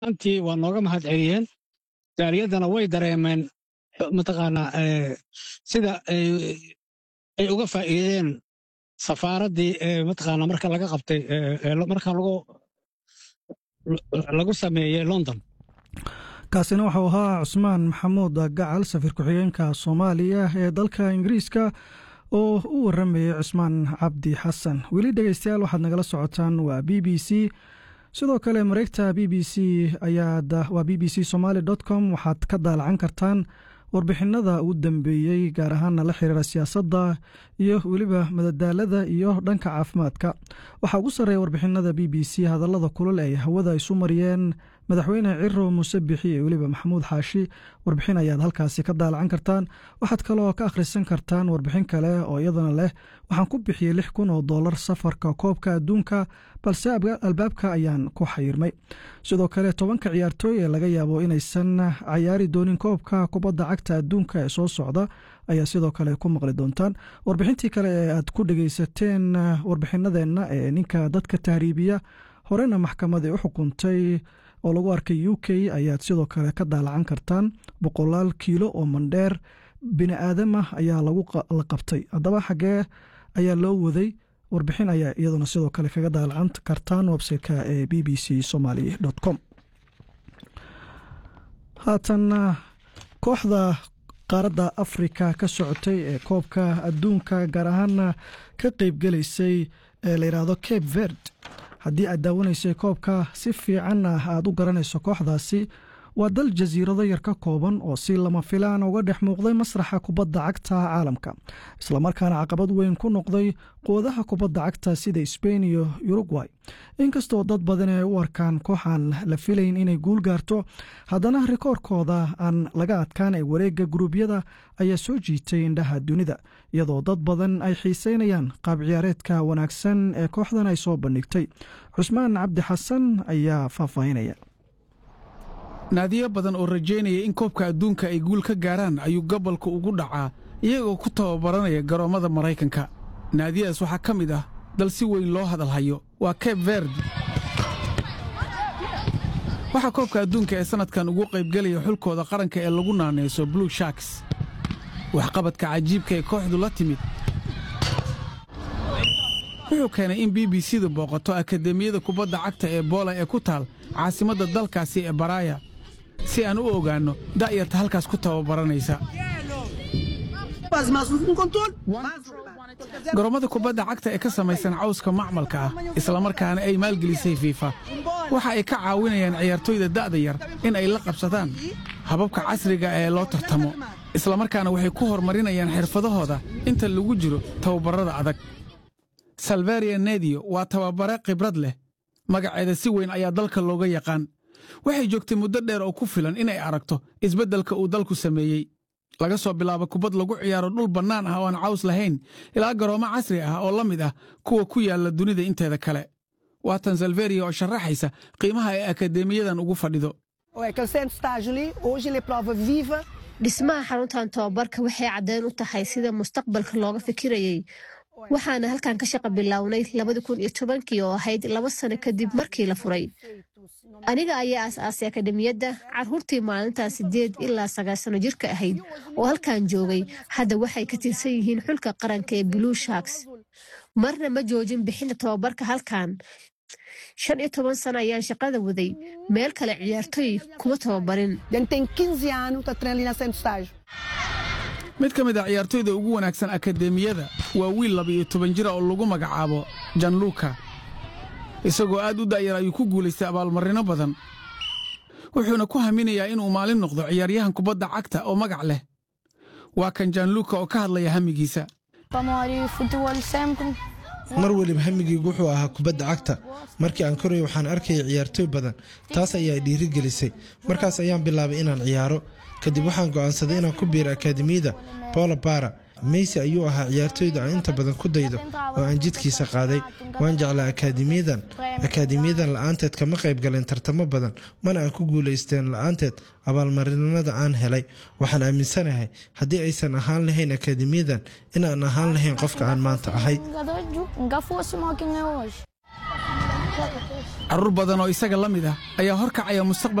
antii waa nooga mahad celiyeen jaaliyaddana way dareemeen mataqaanaa sida ay uga faa'iideen safaaraddii mataqaanaa marka laga qabtay marka lagu sameeyey london kaasina waxau ahaa cusmaan maxamuud gacal safiir ku-xigeenka soomaaliya ee dalka ingiriiska oo u waramayay cusmaan cabdi xasan weli dhegeystayaal waxaad nagala socotaan waa b b c sidoo kale mareegta b b c ayaad waa b b c somaali dot com waxaad ka daalacan kartaan warbixinada ugu dambeeyey gaar ahaana la xiriira siyaasadda iyo weliba madadaalada iyo dhanka caafimaadka waxaa ugu sarreeya warbixinada b b c hadallada kulul ay hawada isu mariyeen madaxweyne ciro muuse bixi iyo weliba maxamuud xaashi warbixin ayaad halkaasi ka daalacan kartaan waxaad kaloo ka akhrisan kartaan warbixin kale oo iyadana leh waxaan ku bixiyey lix kun oo dollar safarka koobka adduunka balse albaabka ayaan ku xayirmay sidoo kale tobanka ciyaartooy ee laga yaabo inaysan cayaari doonin koobka kubadda cagta adduunka ee soo socda ayaa sidoo kale ku maqli doontaan warbixintii kale ee aad ku dhegeysateen warbixinadeenna ee ninka dadka tahriibiya horena maxkamad ay u xukuntay oo lagu arkay u k ayaad sidoo kale ka daalacan kartaan boqolaal kiilo oo mandheer bini aadamah ayaa la qabtay haddaba xaggee ayaa loo waday warbixin ayaa iyaduna sidoo kale kaga daalacan kartaan websiteka ee b b c somaly com haatan kooxda qaaradda afrika ka socotay ee koobka adduunka gaar ahaana ka qeybgelaysay ee la yidhaahdo cape verd haddii aad daawanaysay koobka si fiicanna aad u garanayso kooxdaasi waa dal jasiirado yar ka kooban oo si lama filaan uga dhex muuqday masraxa kubadda cagta caalamka islamarkaana caqabad weyn ku noqday quwadaha kubadda cagta sida sbain iyo urugway inkastoo dad badan ay u arkaan kooxaan la filayn inay guul gaarto haddana rikoorkooda aan laga adkaan ee wareegga guruubyada ayaa soo jiitay indhaha dunida iyadoo dad badan ay xiiseynayaan qaab ciyaareedka wanaagsan ee kooxdan ay soo bandhigtay cusmaan cabdi xasan ayaa faahfaahinaya naadiyo badan oo rajaynaya in koobka adduunka ay guul ka gaaraan ayuu gobolka ugu dhacaa iyagoo ku tababaranaya garoommada maraykanka naadiyadaas waxaa ka mid ah dal si weyn loo hadalhayo waa keb verd waxaa koobka adduunka ee sannadkan ugu qaybgelaya xulkooda qaranka ee lagu naanayso blue sharks waxqabadka cajiibka ee kooxdu la timid wuxuu keenay in b b c-du booqato akademiyada kubadda cagta ee boola ee ku taal caasimadda dalkaasi ee baraaya si aan u ogaanno da'yarta halkaas ku tababaranaysa garoommada kubadda cagta ee ka samaysan cawska macmalka ah islamarkaana ay maalgelisay fiifa waxa ay ka caawinayaan ciyaartooyda da'da yar in ay la qabsadaan hababka casriga ee loo tartamo islamarkaana waxay ku horumarinayaan xirfadahooda inta lagu jiro tababarrada adag salvaria nediyo waa tababare khibrad leh magaceeda si weyn ayaa dalka looga yaqaan waxay joogtay muddo dheer oo ku filan inay aragto isbeddelka uu dalku sameeyey laga soo bilaabo kubad lagu ciyaaro dhul bannaan ah oo aan caws lahayn ilaa garoommo casri ah oo la mid ah kuwa ku yaalla dunida inteeda kale waa tan salveria oo sharaxaysa qiimaha ay akadeemiyadan ugu fadhido dhismaha xaruntan tababarka waxay caddeyn u tahay sida mustaqbalka looga fikirayey waxaana halkan ka shaqa bilownay labadi kun iyo tobankii oo ahayd laba sano kadib markii la furay aniga ayaa aas-aasay akademiyadda carruurtii maalintaas sideed ilaa sagaal sano jirka ahayd oo halkan joogay hadda waxay ka tirsan yihiin xulka qaranka ee blue sharks marna ma joojin bixinta tababarka halkan shan iyo toban sano ayaan shaqada waday meel kale ciyaartooy kuma tababarin mid ka mid a ciyaartooyda ugu wanaagsan akadeemiyada waa wiil laba-iyo toban jira oo lagu magacaabo janluka isagoo aad u da'yar ayuu ku guulaystay abaalmarino badan wuxuuna ku haminayaa inuu maalin noqdo ciyaaryahan kubadda cagta oo magac leh waa kan janluka oo ka hadlaya hamigiisa mar weliba hamigaygu wuxuu ahaa kubadda cagta markii aan koraya waxaan arkaya ciyaartooy badan taas ayaa dhiirigelisay markaas ayaan bilaabay inaan ciyaaro kadib waxaan go'aansaday inaan ku biiro akaademiyada bola bara meysi ayuu ahaa ciyaartooyda aan inta badan ku daydo oo aan jidkiisa qaaday waan jeclaa akaademiyadan akaademiyadan la'aanteed kama qayb galeen tartamo badan mana aan ku guulaysteen la'aanteed abaalmarinada aan helay waxaan aaminsanahay haddii aysan ahaan lahayn akaademiyadan inaan ahaan lahayn qofka aan maanta ahay carruur badan oo isaga la mid ah ayaa horkacaya mustaqbal